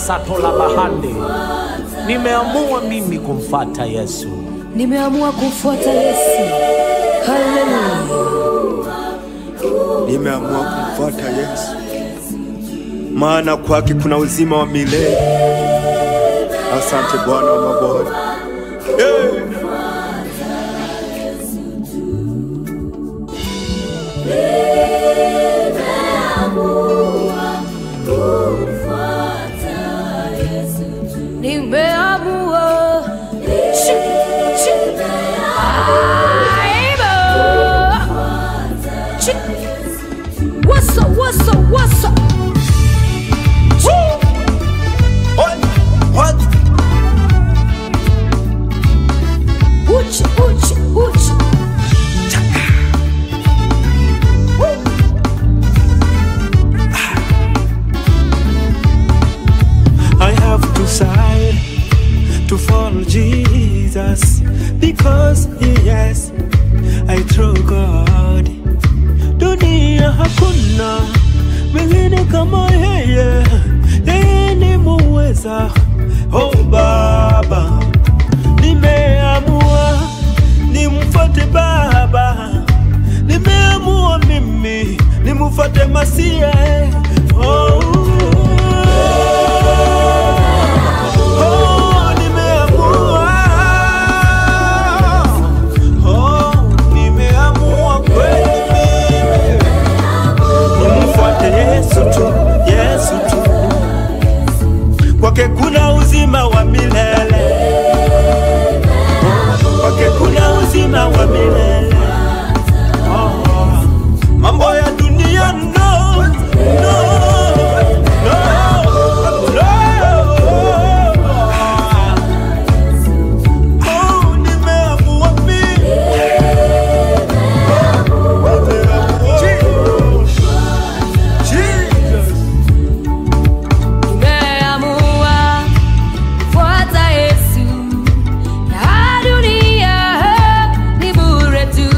satola bahande. Nimeamua mimi kumfata Yesu. Nimeamua kumfuata Yesu. Haleluya. Nimeamua kumfuata Yesu, maana kwake kuna uzima wa milele. Asante Bwana wa mabwana. Hey! Nimeamua. Chi, chi. Aibo. Chi. What's up, what's up, what's up? What? What? Uchi, uchi, uchi. I have decided to follow Jesus because yes, I trust God. Dunia hakuna mwingine kama yeye, yeye ni muweza. Oh Baba, nimeamua nimfuate Baba, nimeamua mimi nimfuate Masia. Oh. Oh, nimeamua. Oh, nimeamua kweli mimi. Nimfuate Yesu tu, Yesu tu. Kwake kuna uzima wa milele. Kwake kuna uzima wa milele. Oh, mambo ya dunia no, no, no, no. Oh, nimeamua mimi. Jesus. Nimeamua kufuata Yesu. Na dunia ni bure tu.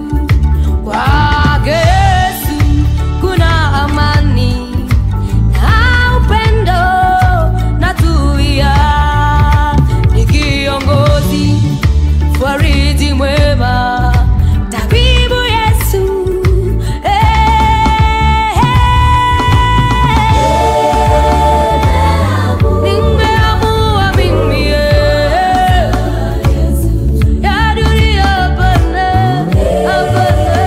Kwake Yesu kuna amani na upendo na tulia. Ni kiongozi, fariji mwema, tabibu Yesu. Nimeamua mimi eh. Ya dunia hapana, hapana.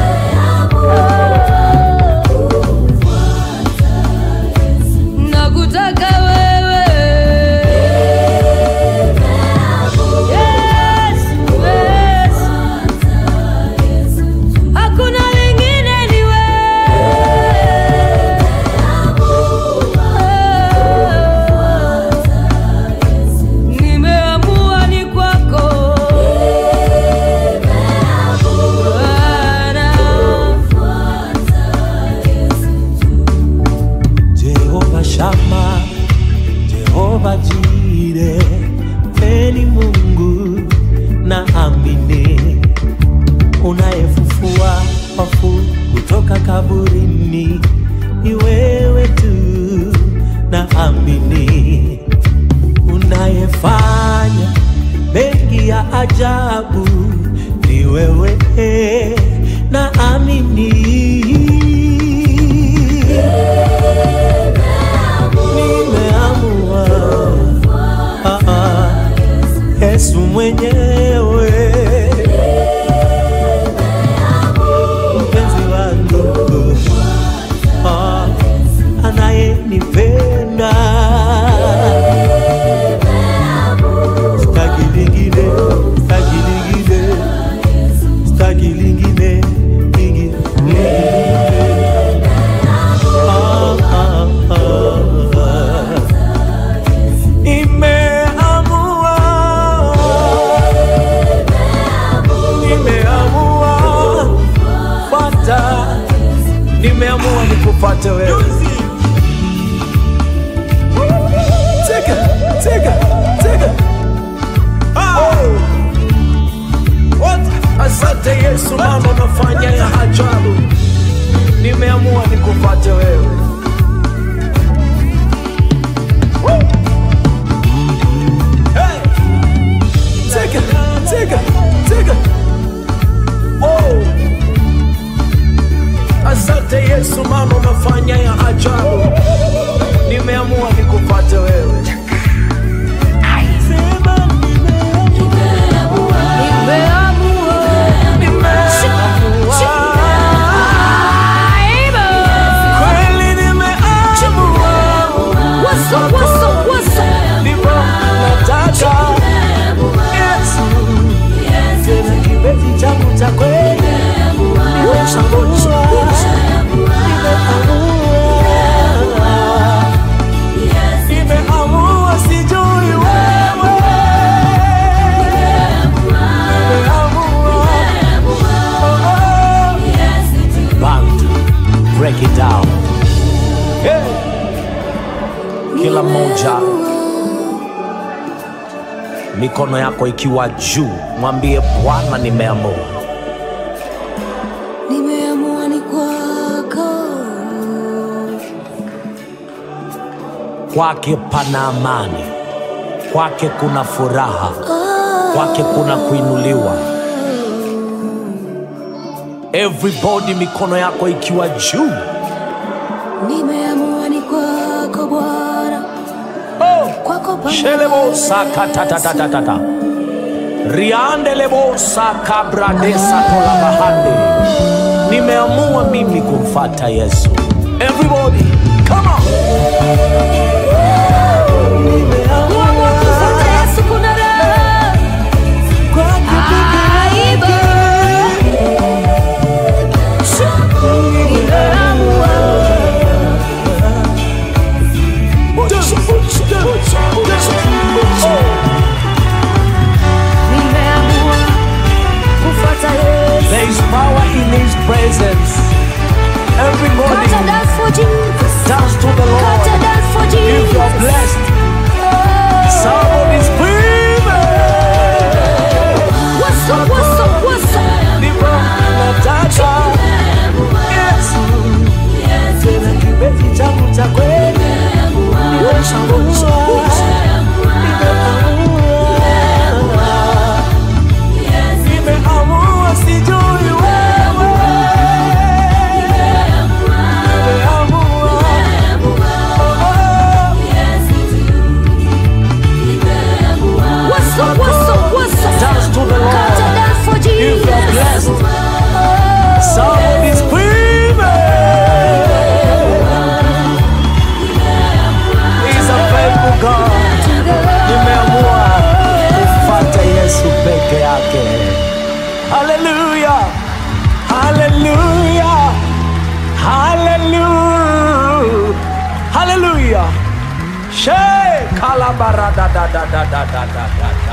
Nakutaka wewe Yesu, Yesu. Hakuna wengine ni wewe. Nimeamua ni kwako Bwana. Jehova Shama, Jehova Jire, eni Mungu na amini, unayefufua wafu kutoka kaburini, ni wewe tu na amini, unayefanya mengi ya ajabu, ni wewe na amini. Nimeamua ah, ah, Yesu mwenyewe mpenzi wangu ah, anayenipenda staki lingine staki lingine staki lingine lingine Ah, ah, ah. Nimeamua, nimeamua fata, Nimeamua nikupate wewe. tega, tega, tega. What? Asante Yesu, mama unafanya ya ajabu. Nimeamua nikupate wewe. Woo! moja mikono yako ikiwa juu mwambie bwana nimeamua nimeamua ni kwako kwake pana amani kwake kuna furaha kwake kuna kuinuliwa everybody mikono yako ikiwa juu nimeamua ni kwako bwana oh. kwako pana shelebosakatatatatata riandelebosakabradesatolabahande nimeamua mimi kumfata yesu everybody come on Kuamua kumfuata Yesu kuna raha. Aibu. Nimeamua. Nimeamua kufuata Yesu. there is power in his presence everybody Kata dance for Jesus. dance to the lord Kata dance for if Jesus. you're blessed somebody screaming What's up, what's up, what's up? Nataka Yesu tena kipenzi changu cha kweli Nimeamua sijui wewe Nimeamua What's up, what's up, what's up? Dance to the Lord. Kata dance for If you're Jesus. blessed Somebody screaming He's a faithful God nimeamua kumfuata yesu peke yake haleluya haleluya haleluya haleluya she kalabaradadadadadadada